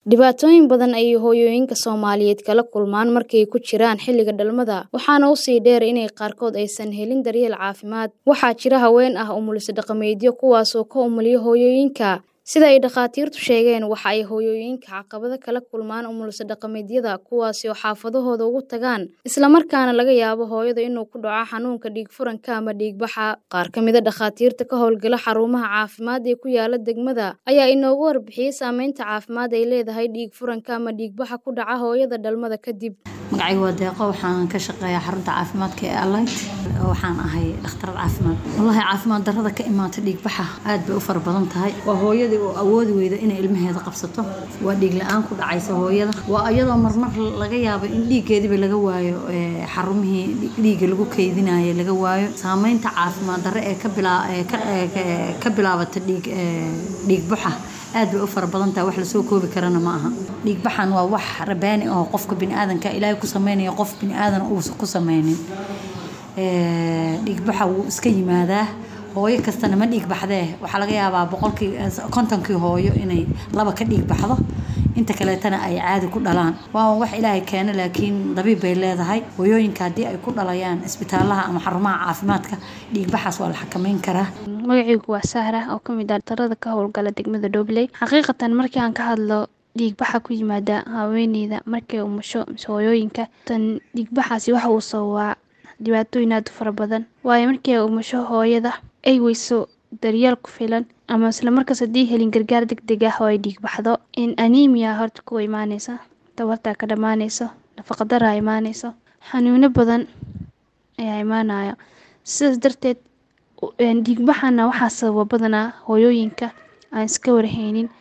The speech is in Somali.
Dhibaatooyin badan ayay hooyooyinka Soomaaliyeed kala kulmaan marka ay ku jiraan xilliga dhalmada, waxaana u sii dheer in qaarkood aysan helin daryeel caafimaad. Waxaa jira haween ah umuliso dhaqameedyo kuwaas oo ka umuliya hooyooyinka. Sida ay dhakhaatiirtu sheegeen, waxa ay hooyooyinka caqabado kala kulmaan umuliso dhaqameedyada, kuwaas oo xaafadahooda ugu tagaan, isla markaana laga yaabo hooyada inuu ku dhaco xanuunka dhiig-furanka ama dhiig-baxa. Qaar ka mid ah dhakhaatiirta ka howlgala xarumaha caafimaad ee ku yaala degmada ayaa inoogu warbixiyay saameynta caafimaad ay leedahay dhiig-furanka ama dhiig-baxa ku dhaca hooyada dhalmada kadib. magacayga waa deeqo waxaan ka shaqeeyaa xarunta caafimaadka ee Alight waxaan ahay dhakhtarad caafimaad wallahi caafimaad darrada ka imaata dhiig baxa aad bay u fara badan tahay waa hooyadii oo awoodi weyda inay ilmaheeda qabsato waa dhiig la-aan ku dhacaysa hooyada waa iyadoo marmar laga yaabo in dhiiggeediba laga waayo ee xarumihii dhiigga lagu keydinayo laga waayo saameynta caafimaad darre ee ka bilaa ee ka ee ka bilaabata dhiig ee dhiig baxa aad bay u fara badan tahay wax lasoo koobi karana ma aha dhiig baxan waa wax rabaani oo qofka biniaadanka ilaahay ku sameynaya qof biniaadan uusan ku sameynin dhiig baxa wuu iska yimaadaa hooyo kastana ma dhiig baxdee waxaa laga yaabaa boqolkii kontonkii hooyo inay laba ka dhiig baxdo inta kaleetana ay caadi ku dhalaan waa wax ilaahay keena laakiin dabiib bay leedahay hooyooyinka haddii ay ku dhalayaan isbitaalaha ama xarumaha caafimaadka dhiig baxaas waa la xakameyn karaa magacaygu waa sahra oo ka mid ah dhaktarada ka howlgala degmada dhobley xaqiiqatan markii aan ka hadlo dhiigbaxa ku yimaada haweeneyda markay umusho mise hooyooyinka tan dhiigbaxaasi waxa uu sababaa dhibaatooyin aad u fara badan waayo markii ay umusho hooyada ay weyso daryeel ku filan ama isla markaas haddii helin gargaar deg deg ah oo ay dhiig baxdo in anemia horta ku imaaneysa tabartaa ka dhammaaneyso nafaqadaraa imaaneyso xanuuno badan ayaa imaanaya sidaas darteed dhiigbaxana waxaa sababa badanaa hooyooyinka aan iska warhaynin